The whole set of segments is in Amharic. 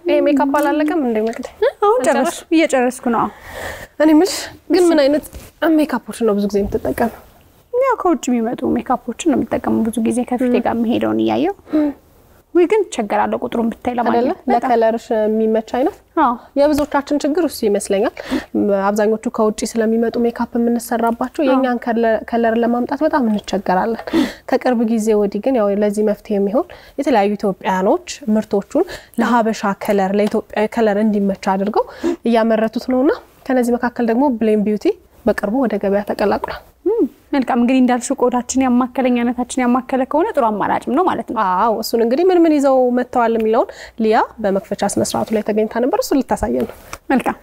ይሄ ሜካፕ አላለቀም እንደ መቅደ አሁን ጨረስ እየጨረስኩ ነው። እኔ የምልሽ ግን ምን አይነት ሜካፖችን ነው ብዙ ጊዜ የምትጠቀመው? ያው ከውጭ የሚመጡ ሜካፖችን ነው የምጠቀመው ብዙ ጊዜ ከፊቴ ጋር የሚሄደውን እያየው ወይ ግን ቸገራለሁ ቁጥሩን ብታይ አይደለ ለማግኘት በጣም። ለከለርሽ የሚመች አይነት አዎ የብዙዎቻችን ችግር እሱ ይመስለኛል። አብዛኞቹ ከውጭ ስለሚመጡ ሜካፕ የምንሰራባቸው የእኛን ከለር ለማምጣት በጣም እንቸገራለን። ከቅርብ ጊዜ ወዲህ ግን ያው ለዚህ መፍትሄ የሚሆን የተለያዩ ኢትዮጵያኖች ምርቶቹን ለሀበሻ ከለር ለኢትዮጵያዊ ከለር እንዲመች አድርገው እያመረቱት ነውና ከነዚህ መካከል ደግሞ ብሌም ቢዩቲ በቅርቡ ወደ ገበያ ተቀላቅሏል። እም፣ መልካም እንግዲህ እንዳልሽው ቆዳችን ያማከለኝ አይነታችን ያማከለ ከሆነ ጥሩ አማራጭም ነው ማለት ነው። አዎ እሱን እንግዲህ ምን ምን ይዘው መጥተዋል የሚለውን ሊያ በመክፈቻ ስነስርዓቱ ላይ ተገኝታ ነበር። እሱ ልታሳየን ነው። መልካም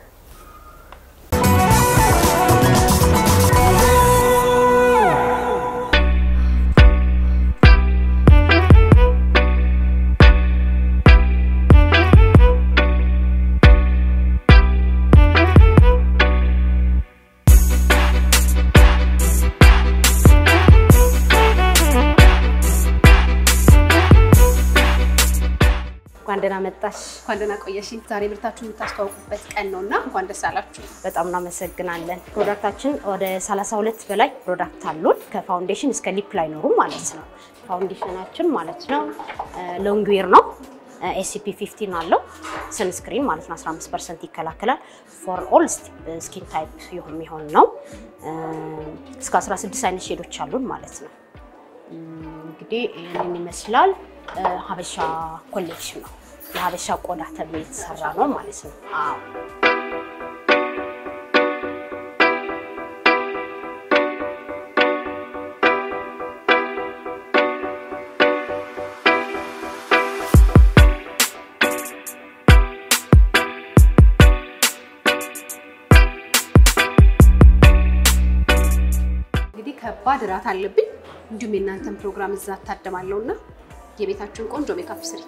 እንኳን ደህና መጣሽ። እንኳን ደህና ቆየሽኝ። ዛሬ ምርታችሁ የምታስተዋውቁበት ቀን ነው እና እንኳን ደስ አላችሁ። በጣም እናመሰግናለን። ፕሮዳክታችን ወደ 32 በላይ ፕሮዳክት አሉን። ከፋውንዴሽን እስከ ሊፕ ላይነሩ ማለት ነው። ፋውንዴሽናችን ማለት ነው ሎንግ ዌር ነው። ኤስሲፒ 15 አለው። ሰንስክሪን ማለት ነው 15 ፐርሰንት ይከላከላል። ፎር ኦል ስኪን ታይፕ የሚሆን ነው። እስከ 16 አይነት ሼዶች አሉን ማለት ነው። እንግዲህ ይህንን ይመስላል። ሀበሻ ኮሌክሽን ነው። የሀበሻ ቆዳ ተብሎ የተሰራ ነው ማለት ነው። አዎ እንግዲህ ከባድ እራት አለብኝ። እንዲሁም የእናንተን ፕሮግራም እዛ እታደማለሁ እና የቤታችሁን ቆንጆ ሜካፕ ስሪ።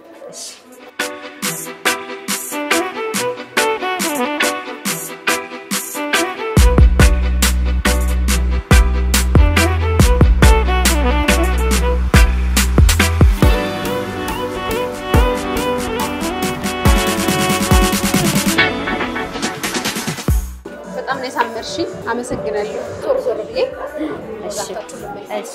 በጣም ነው ያሳመርሽኝ። አመሰግናለሁ። ዞር ዞር ብዬ እሺ ራሳችሁን ልመኝ። እሺ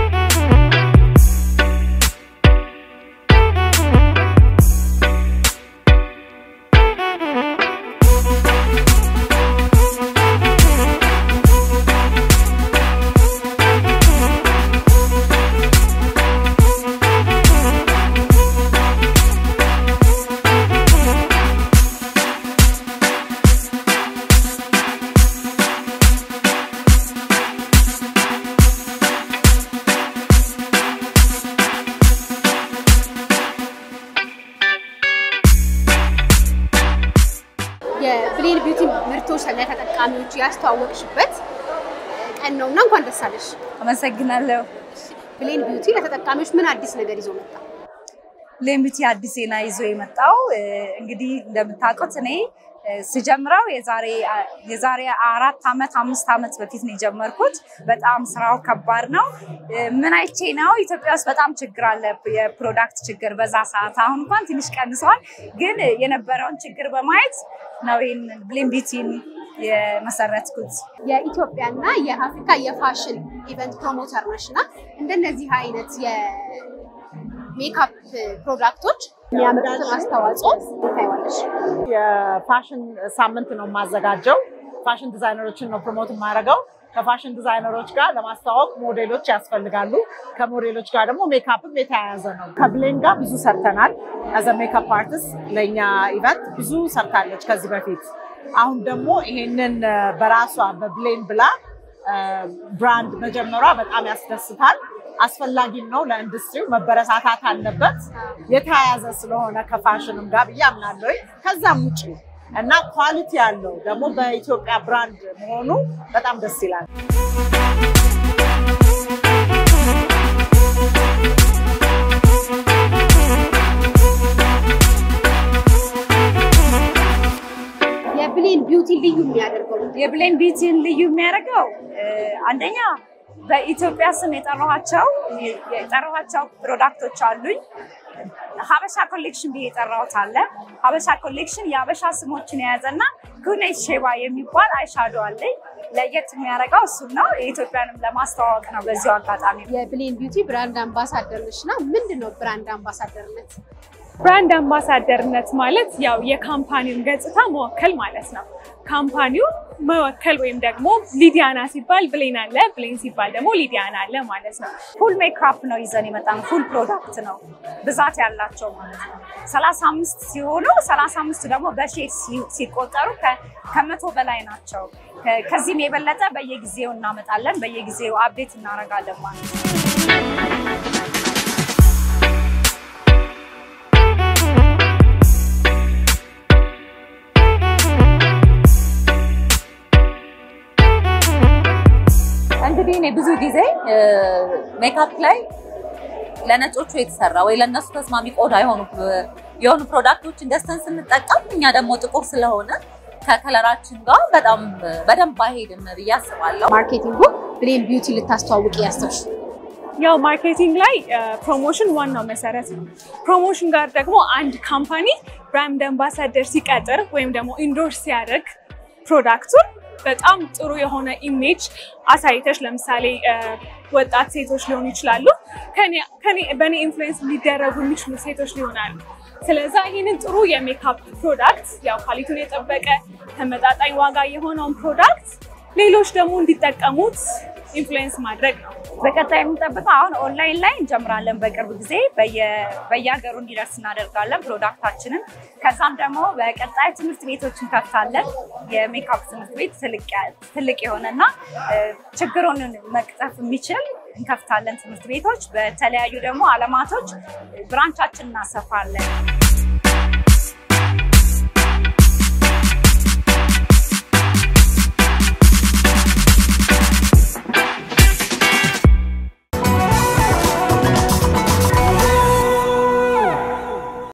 የብሌን ቢዩቲ ምርቶች ለተጠቃሚዎች ያስተዋወቅሽበት ቀን ነው እና እንኳን ደስ አለሽ። አመሰግናለሁ። ብሌን ቢዩቲ ለተጠቃሚዎች ምን አዲስ ነገር ይዞ መጣ? ሌምቢቲ አዲስ ዜና ይዞ የመጣው እ፣ እንግዲህ እንደምታውቁት እኔ እ፣ ስጀምረው የዛሬ አ- የዛሬ አራት ዓመት አምስት ዓመት በፊት ነው የጀመርኩት። በጣም ስራው ከባድ ነው። እ፣ ምን አይቼ ነው ኢትዮጵያ ውስጥ በጣም ችግር አለ፣ የፕሮዳክት ችግር በዛ ሰዓት። አሁን እንኳን ትንሽ ቀንሷል፣ ግን የነበረውን ችግር በማየት ነው ይህን ብሌም ቢዩቲን የመሰረትኩት። የኢትዮጵያና የአፍሪካ የፋሽን ኢቨንት ፕሮሞተር ነሽ እና እንደነዚህ አይነት የሜካፕ ፕሮዳክቶች የሚያመጡትን አስተዋጽኦ ታይዋለሽ? የፋሽን ሳምንት ነው የማዘጋጀው። ፋሽን ዲዛይነሮችን ነው ፕሮሞት የማደርገው። ከፋሽን ዲዛይነሮች ጋር ለማስተዋወቅ ሞዴሎች ያስፈልጋሉ። ከሞዴሎች ጋር ደግሞ ሜካፕም የተያያዘ ነው። ከብሌን ጋር ብዙ ሰርተናል። አዘ ሜካፕ አርቲስት ለእኛ ኢቨንት ብዙ ሰርታለች ከዚህ በፊት። አሁን ደግሞ ይሄንን እ፣ በራሷ በብሌን ብላ እ፣ ብራንድ መጀመሯ በጣም ያስደስታል። አስፈላጊም ነው ለኢንዱስትሪው መበረታታት አለበት። የተያያዘ ስለሆነ ከፋሽንም ጋር ብዬ አምናለሁ። ከዛም ውጭ እና ኳሊቲ ያለው ደግሞ በኢትዮጵያ ብራንድ መሆኑ በጣም ደስ ይላል። የብሌን ቢዩቲ ልዩ የሚያደርገው የብሌን ቢዩቲን ልዩ የሚያደርገው እ፣ አንደኛ በኢትዮጵያ ስም የጠራኋቸው የጠራኋቸው ፕሮዳክቶች አሉኝ። ሀበሻ ኮሌክሽን ብዬ የጠራሁት አለ። ሀበሻ ኮሌክሽን የሀበሻ ስሞችን የያዘና ጉኔት ሼባ የሚባል አይሻዶ አለኝ። ለየት የሚያደርገው እሱም ነው። የኢትዮጵያንም ለማስተዋወቅ ነው። በዚሁ አጋጣሚ የብሌን ቢዩቲ ብራንድ አምባሳደር ነሽ እና ምንድን ነው ብራንድ አምባሳደርነት? ብራንድ አምባሳደርነት ማለት ያው የካምፓኒውን ገጽታ መወከል ማለት ነው። ካምፓኒው መወከል ወይም ደግሞ ሊዲያና ሲባል ብሌን አለ፣ ብሌን ሲባል ደግሞ ሊዲያና አለ ማለት ነው። ፉል ሜካፕ ነው ይዘን የመጣ ነው። ፉል ፕሮዳክት ነው ብዛት ያላቸው ማለት ነው። ሰላሳ አምስት ሲሆኑ ሰላሳ አምስቱ ደግሞ በሼድ ሲቆጠሩ ከመቶ በላይ ናቸው። ከዚህም የበለጠ በየጊዜው እናመጣለን፣ በየጊዜው አፕዴት እናደርጋለን ማለት ነው። እንግዲህ እኔ ብዙ ጊዜ ሜካፕ ላይ ለነጮቹ የተሰራ ወይ ለእነሱ ተስማሚ ቆዳ የሆኑ የሆኑ ፕሮዳክቶችን ገዝተን ስንጠቀም እኛ ደግሞ ጥቁር ስለሆነ ከከለራችን ጋር በጣም በደንብ አይሄድም ብዬ አስባለሁ። ማርኬቲንጉ ብሌን ቢዩቲ ልታስተዋውቅ ያሰብሽ ያው ማርኬቲንግ ላይ ፕሮሞሽን ዋናው መሰረት ነው። ፕሮሞሽን ጋር ደግሞ አንድ ካምፓኒ ብራንድ አምባሳደር ሲቀጥር ወይም ደግሞ ኢንዶርስ ሲያደርግ ፕሮዳክቱን በጣም ጥሩ የሆነ ኢሜጅ አሳይተሽ ለምሳሌ ወጣት ሴቶች ሊሆኑ ይችላሉ፣ በእኔ ኢንፍሉዌንስ ሊደረጉ የሚችሉ ሴቶች ሊሆናሉ። ስለዛ ይህንን ጥሩ የሜካፕ ፕሮዳክት ያው ኳሊቲውን የጠበቀ ተመጣጣኝ ዋጋ የሆነውን ፕሮዳክት ሌሎች ደግሞ እንዲጠቀሙት ኢንፍሉዌንስ ማድረግ ነው። በቀጣይ የምንጠብቀው አሁን ኦንላይን ላይ እንጀምራለን። በቅርብ ጊዜ በየሀገሩ እንዲደርስ እናደርጋለን ፕሮዳክታችንን። ከዛም ደግሞ በቀጣይ ትምህርት ቤቶች እንከፍታለን። የሜካፕ ትምህርት ቤት ትልቅ የሆነና ችግሩን መቅጠፍ የሚችል እንከፍታለን ትምህርት ቤቶች። በተለያዩ ደግሞ አለማቶች ብራንቻችን እናሰፋለን።